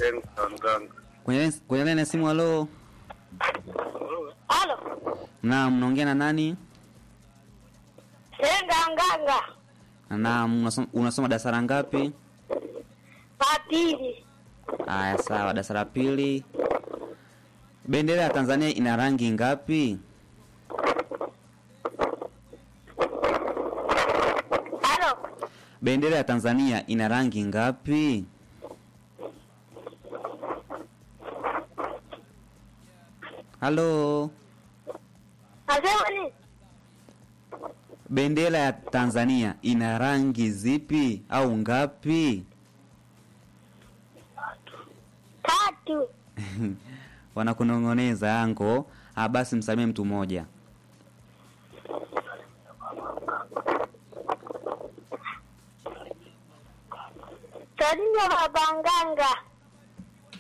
James Mganga. Kwenye kwenye line ya simu halo. Halo, Naam, mnaongea na nani? Senga Nganga, Naam, unasoma, unasoma darasa la ngapi? Papili, Aya, sawa, darasa la pili. Bendera ya Tanzania ina rangi ngapi? halo, Bendera ya Tanzania ina rangi ngapi? Halo. nasema ni Bendera ya Tanzania ina rangi zipi au ngapi? tatu. Wanakunong'oneza yango. Ah, basi msamie mtu mmoja. Tadinyo Baba Nganga,